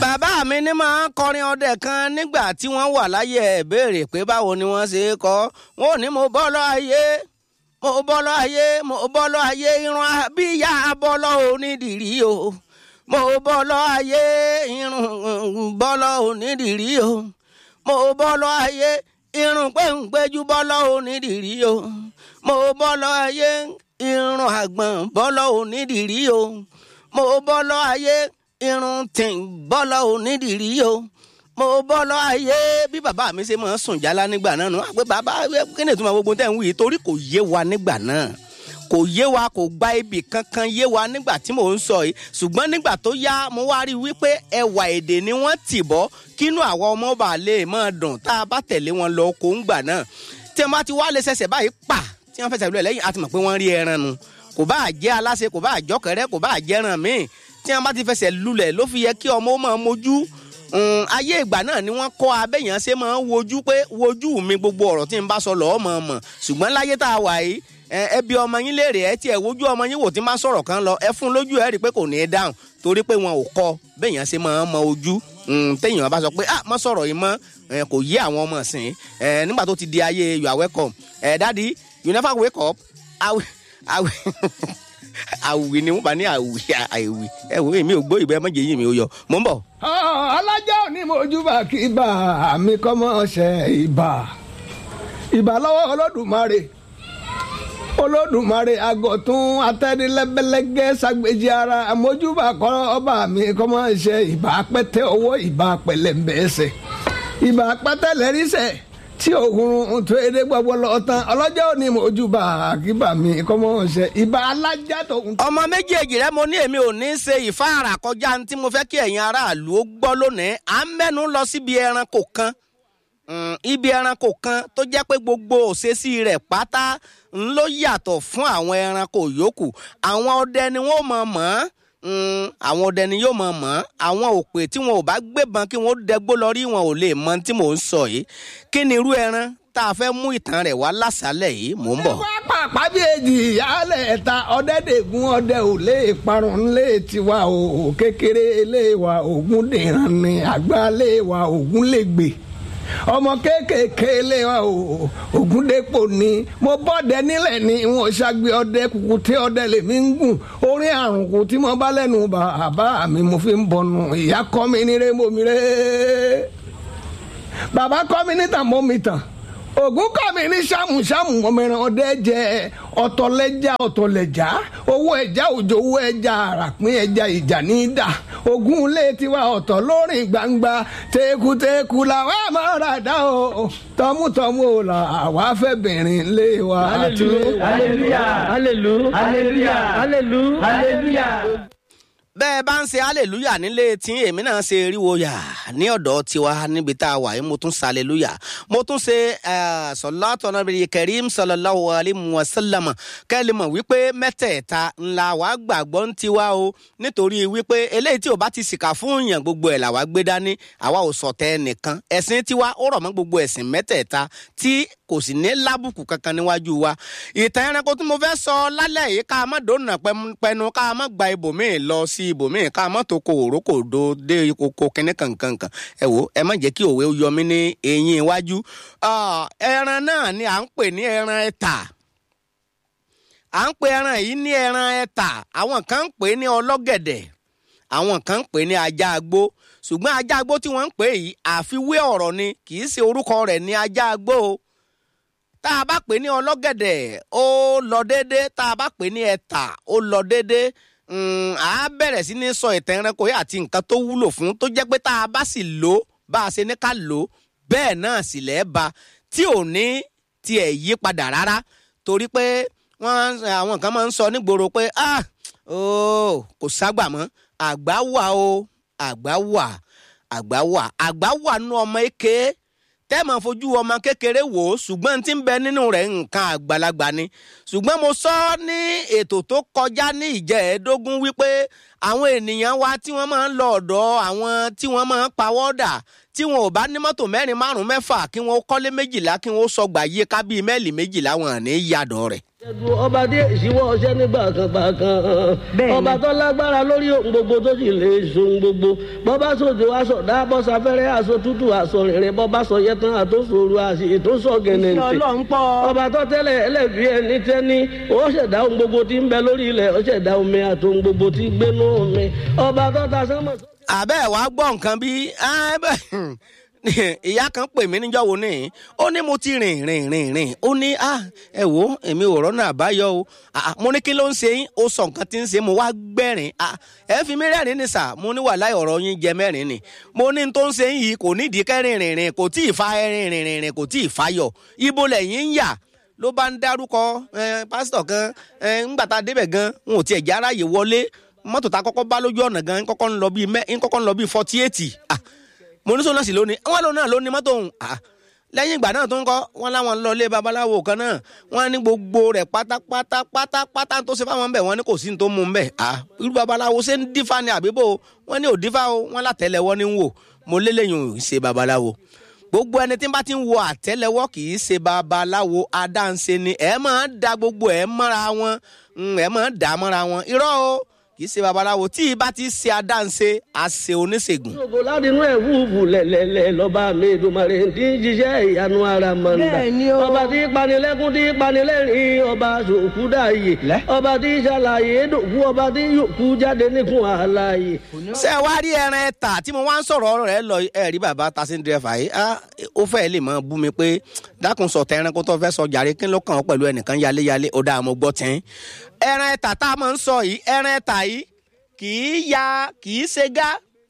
bàbá mi ní máa ń kọrin ọdẹ kan nígbà tí wọ́n wà láyé ẹ̀ béèrè pé báwo ni wọ́n ṣe é kọ wọn ò ní mo bọ́ lọ ayé mo bọ́ lọ ayé mo bọ́ lọ ayé irun abíyá bọ́ lọ onídìrí o mo bọ́ lọ ayé irun bọ́ lọ onídìrí o mo bọ́ lọ ayé irun péńpéjú bọ́ lọ onídìrí o mo bọ́ lọ ayé irun àgbọ̀n bọ́ lọ onídìrí o mo bọ́ lọ ayé irun tí ń bọ́ lọ onídìrí o mo bọ́ lọ ayé bí bàbá mi ṣe máa ń sùn jálá nígbà náà nù àpé bàbá kí ni ìtumọ̀ gbogbo tẹ̀ ń wí torí kò yé wa nígbà náà kò yé wa kò gba ibì kankan yé wa nígbà tí mò ń sọ yìí ṣùgbọ́n nígbà tó yá mo wá rí i wípé ẹwà èdè ni wọ́n tì bọ́ kínú àwọn ọmọ bá lè máa dùn tá a bá tẹ̀lé wọn lọ kó ń gbà náà tí wọ́n bá ti wá lè ṣẹ̀ṣẹ̀ báyìí pa tí wọ́n fẹsẹ̀ lulẹ̀ lẹ́yìn a ti mọ̀ pé wọ́n rí ẹran nu kò bá jẹ́ aláṣẹ kò bá jọ́kẹ́rẹ́ kò bá jẹ́ràn míì tí wọ́n bá ti fẹsẹ̀ lulẹ̀ ló fi yẹ kí ọmọ ó máa mojú ayé ìgbà náà ni wọ́n kọ́ abẹ́yàn ṣe máa ń wojú pé wojú mi gbogbo ọ̀rọ̀ tí n bá sọ lọ́ọ́ mọ̀ mọ̀ ṣùgbọ́n láyé tá a wà yìí ẹbí ọmọ yín léèrè ẹ tiẹ̀ wojú ọmọ yín wò tí máa sọ̀rọ̀ kan lọ ẹ fún lójú ẹ rí i pé kò ní í dáhùn torí pé wọn ò kọ́ bẹ́yàn ṣe máa ń mọ ojú téèyàn bá sọ pé ah mọ sọ̀rọ̀ yìí mọ́ kò yé àwọn ọmọ sìn nígbà tó ti di ayé you are welcome daddy you never wake up àwì ni wọn bá ní àwì àwì ẹ wò mí ò gbọ́ ìbẹ́ mọ́jẹ yìí mi ò yọ mò ń bọ̀. alájà ò ní mojú bá kí bá mi kọ́ mọ́ ṣe ìbà ìbà lọ́wọ́ olódùmarè olódùmarè àgọ̀tún atẹ́nilẹ́bẹ́lẹ́gẹ́ ságbèjì ara àmójúbà kọ́ ọba mi kọ́ mọ́ ṣe ìbà pẹ́tẹ́ owó ìbà pẹ̀lẹ́mbẹ́sẹ̀ ìbà pẹ́tẹ́ lẹ́rìísẹ̀ tí òògùn tó edé gbogbo lọ tán ọlọ́jọ́ òní mojúbà àkíbà mi kọ́ mọ́ ṣe ìbà alájà tó ń. ọmọ méjèèjì rẹ mo ní èmi ò ní ṣe ìfáàrà kọjá tí mo fẹ́ kí ẹ̀yin aráàlú ó gbọ́ lónìí à ń mẹ́nu lọ síbi ẹranko kan ibi ẹranko kan tó jẹ́ pé gbogbo òṣèṣì rẹ̀ pátá ń ló yàtọ̀ fún àwọn ẹranko yòókù àwọn ọdẹ ni wọ́n mọ̀ mọ́ àwọn ọdẹ ni yóò mọ̀ mọ́ àwọn òpè tí wọn ò bá gbébọn kí wọ́n dẹgbó lọ rí wọn ò lè mọ tí mò ń sọ yìí kí ni irú ẹran tá a fẹ́ mú ìtàn rẹ̀ wá lásàálẹ̀ yìí mò ń bọ̀. wá pàpà bí èjì ìyáálẹ̀ ẹ̀ta ọ̀dẹ́dẹ̀gún ọdẹ ò lè parun lé tiwa o kékeré lé wa ògún dìran ni àgbà lé wa ògún lè gbè ọmọ kéékèèké lé wa o ògúndépò ni mo bọ́dẹ nílẹ̀ ni wọn ṣàgbé ọdẹ kùkù tí ọdẹ lèmi ń gùn orí àrùn kù tí mo bá lẹ́nu bàbá mi mo fi ń bọnu ìyá kọ́ mi ní rémò mi ré bàbá kọ́ mi ní tàn mọ́ mi tàn ògún kọ́ mi ní ṣàmùṣàmù ọmọọ̀ràn ọdẹ jẹ ọ̀tọ̀lẹ́jà ọ̀tọ̀lẹ́jà owó ẹja òjò owó ẹja àràpín ẹja ìjà ní í dà ogun ilé tiwa ọ̀tọ̀ lórin gbangba tekuteku làwọn àmọ́ra dá o tọmútọmú o là wá fẹ́ bìnrin lé wa. hallelujah hallelujah hallelujah hallelujah hallelujah bẹ́ẹ̀ bá ń ṣe hallelujah nílé tí èmi náà ṣe eriwo yà ní ọ̀dọ̀ tiwa níbi tá a wà yìí mo tún ṣe hallelujah mo tún ṣe sọlátọ̀ nàbẹ̀rẹ̀ karim sallallahu alayhi wa sallam kẹ́lí mọ̀ wípé mẹ́tẹ̀ẹ̀ta ńlá wa gbàgbọ́ ń tiwa o nítorí wípé eléyìí tí o bá ti sìkà fún yàn gbogbo ẹ̀ làwa gbé dání àwa ò sọ̀tẹ̀ nìkan ẹ̀sìn tiwa ó rọ̀ mọ́ gbogbo ẹ̀sìn mẹ́tẹ̀ẹ̀ta tí kò sì ní lábùkù kankan níwájú wa ìtàn ẹranko tí mo fẹ́ sọ lálẹ́ yìí ká má dònà pẹnu ká má gba ibòmíì lọ sí ibòmíì ká má tó ko òrókò do dé koko kínní kankankan ẹ wo ẹ má jẹ́ kí òwe yọ mí ní eyín iwájú ẹran náà ni à ń pè ní ẹran ẹ̀tà à ń pè ẹran yìí ní ẹran ẹ̀tà àwọn kan ń pè ní ọlọ́gẹ̀dẹ̀ àwọn kan ń pè ní ajá agbó ṣùgbọ́n ajá agbó tí wọ́n ń pè yìí àfiwé ọ̀rọ̀ ni kì í ṣe orúkọ rẹ̀ ní ajá agbó o tá a bá pè ní ọlọ́gẹ̀dẹ̀ ó lọ déédé tá a bá pè ní ẹ̀tà ó lọ déédé à á bẹ̀rẹ̀ sí ní sọ ìtàn ẹranko yìí àti nǹkan tó wúlò fún tó jẹ́ pé tá a bá sì lò bá a ṣe ní ká lò bẹ́ẹ̀ náà sì lẹ́ẹ̀ ba tí ò ní tiẹ̀ yí padà rárá torí pé wọ́n àwọn kan máa ń sọ nígboro pé ah kò ságbà mọ́ àgbà wà o àgbà wà àgbà wà àgbà wà nú ọmọ èké tẹ́ẹ̀mọ̀ fojú ọmọ kékeré wò ó ṣùgbọ́n tí ń bẹ nínú rẹ̀ nǹkan àgbàlagbà ni ṣùgbọ́n mo sọ ní ètò tó kọjá ní ìjẹ́ẹ̀ẹ́dógún wípé àwọn ènìyàn wa tí wọ́n máa ń lọ ọ̀dọ̀ àwọn tí wọ́n máa ń pawọ́dà tí wọn ò bá ní mọ́tò mẹ́rin márùn-ún mẹ́fà kí wọ́n kọ́lé méjìlá kí wọ́n sọgbà yí ká bíi mẹ́ẹ̀lì méjìlá wọn ní yàdọ̀ rẹ̀. ẹ̀dùn ọba dé ìṣíwọ́ ọṣẹ́ nígbà kan gbà kan ọba tó lágbára lórí ohun gbogbo tó sì lè so ohun gbogbo bọ́bá sòjò aṣọ dábọ́ sáfẹ́rẹ́ aṣọ tútù aṣọ rìnrìn bọ́bá sọ yẹtàn àtòsòrò àṣì ètòsọ gẹ̀nẹ̀ǹtì ọba tó tẹ́lẹ̀ ẹlẹ́bí ẹni tẹ́ni ó ṣẹ̀dá ohun gbogbo tí ń bẹ lórí ilẹ̀ ó ṣẹ̀dá omi àti ohun gbogbo tí gbénú omi ọba tó ta sánmọ̀ àbẹ́ ẹ̀ wá gbọ́ nǹkan bí ìyá kan pè mí níjọ́ wo ni ó ní mo ti rìn rìn rìn rìn ó ní ẹ wo èmi ò rọ́nà àbáyọ o mo ní kí ló ń ṣe yín ó sọ nǹkan tí ń ṣe mo wá gbẹ̀rín ẹ fi mí rẹ́rìn ní sà mo ní wàhálà ọ̀rọ̀ yín jẹ mẹ́rin ni mo ní tó ń ṣe yín yìí kò nídìí kẹ́rin rìn rìn kò tí ì fa rìn rìn rìn kò tí ì fayọ̀ ibo lẹ́yìn ń yà ló bá ń dárúkọ pásítọ̀ kan ńgbà tá a débẹ̀ gan wọn ò tiẹ̀ jẹ́ aráyè wọlé mọ́tò tá a kọ́kọ́ bá lójú ọ̀nà gan kọ́kọ́ ń lọ bíi mẹ́ ń kọ́kọ́ ń lọ bíi forty eight ah mo ní sọ náà sì lónìí wọn lónìí náà lónìí mọ́tò òun ah lẹ́yìn ìgbà náà tó ń kọ́ wọn láwọn lọ ilé babaláwo kan náà wọn ní gbogbo rẹ̀ pátápátá pátápátá tó ṣe fáwọn bẹ̀ wọn ní kò sí ní tó mú un bẹ̀ ah irú babaláwo ṣé ń dífá ni àbíbò wọn ní ò dífá o wọn látẹ̀lẹ́wọ́ ní ń wò mo lélẹ́yìn ò ṣe babaláwo gbogbo ẹni tí n bá ti ń wo àtẹ́lẹwọ́ kì í ṣe babaláwo adáǹṣe ni ẹ máa ń da gbogbo ẹ mọ́ra wọn ẹ máa ń dà mọ́ra wọn irọ́ o kì í ṣe babaláwo tí ibà ti ṣe adáǹṣe àṣe oníṣègùn. ṣògo láti inú ẹ̀ wúwú lẹ̀lẹ̀lẹ̀ lọ́ba mi ìdùnmọ̀rẹ́ tí ń jíṣẹ́ ìyanu ara mọ̀ndà. Bẹ́ẹ̀ni o. ọba tí panilẹ́kún tí panilẹ́rìn ọba sòkú dààyè ọba tí ṣàlàyé dòkú ọba tí yòókù jáde níkun àlàyé. ṣé ẹ wá rí ẹran ẹta tí mo wá ń sọ̀rọ̀ rẹ̀ lọ ẹ rí bàbá taxi driver yìí ah, ó fẹ́ lè máa bú mi pé dákun sọ tẹ ẹranko tó fẹ́ sọ jàre kí ló kàn ọ́ pẹ̀lú ẹnìkan yaléyalé ó dáa mo gbọ́ tẹ́ ẹran ẹta tá a máa ń sọ yìí ẹran ẹta yìí kì í ya kì í ṣe gá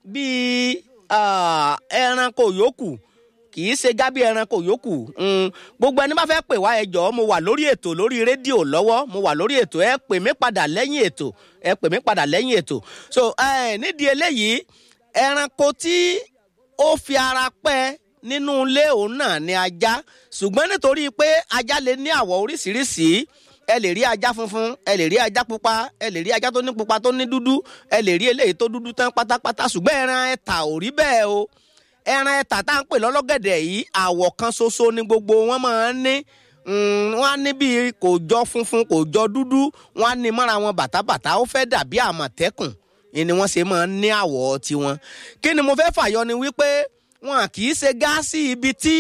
bíi ah, ẹranko yòókù kì í ṣe gábí ẹranko yòókù Mm, gbogbo ẹni bá fẹ́ pè wá ẹ jọ̀ọ́ mo wà lórí ètò lórí rédíò lọ́wọ́ mo wà lórí ètò ẹ pè mí padà lẹ́yìn ètò ẹ pè mí padà lẹ́yìn ètò so eh, nídìí eléyìí ẹranko tí ó fi ara pẹ́ nínú ilé òun náà ni ajá ṣùgbọ́n nítorí pé ajá lè ní àwọ̀ oríṣiríṣi ẹ lè rí ajá funfun ẹ lè rí ajá pupa ẹ lè rí ajá tó ní pupa tó ní dúdú ẹ lè rí eléyìí tó dúdú tán pátápátá ṣùgbọ́n ẹran ẹ̀ta ò rí bẹ́ẹ̀ o ẹran ẹ̀ta tá à ń pè lọ́lọ́gẹ̀dẹ̀ yìí àwọ̀ kan ṣoṣo ni gbogbo wọn máa ń ní Mm, wọn á ní bíi kò jọ funfun kò jọ dúdú wọn á ní mọ́ra wọn bàtàbàtà ó fẹ́ dàbí àmọ̀tẹ́kùn ni wọ́n ṣe máa ń ní àwọ̀ tiwọn kí ni mo fẹ́ fàyọ ni wípé wọn kì í ṣe gáàsì ibi tí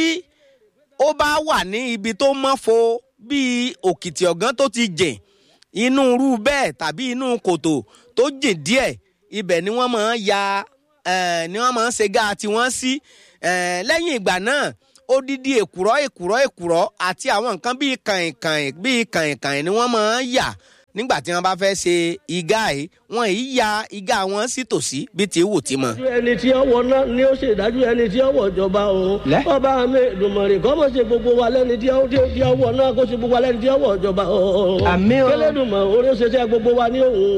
ó bá wà ní ibi tó mọ́fo bíi òkìtì ọ̀gán tó ti jìn inú irú bẹ́ẹ̀ tàbí inú kòtò tó jìn díẹ̀ ibẹ̀ ni wọ́n máa ń ya eh, ni wọ́n máa ń ṣe gáà tiwọn sí Eh, lẹ́yìn ìgbà náà odidi èkùrọ́ èkùrọ́ èkùrọ́ àti àwọn nǹkan bíi kàìnkàìn bíi kàìnkàìn ni wọ́n máa ń yà nígbà tí wọ́n bá fẹ́ ṣe igá yìí wọ́n yìí ya igá wọn sí tòsí bí ti wù tí mọ̀. dájú ẹni tí ọwọ́ náà ni ó ṣe dájú ẹni tí ọwọ́ ìjọba òun ọba mi ìdùnmọ̀rẹ́ kọ́ mọ̀ ṣe gbogbo wa lẹ́ni tí ọwọ́ náà kó ṣe gbogbo wa lẹ́ni tí ọwọ́ ìjọba òun Àmín o. kẹlẹ́dùnmọ̀ orí ó ṣe ṣe gbogbo wa ní òun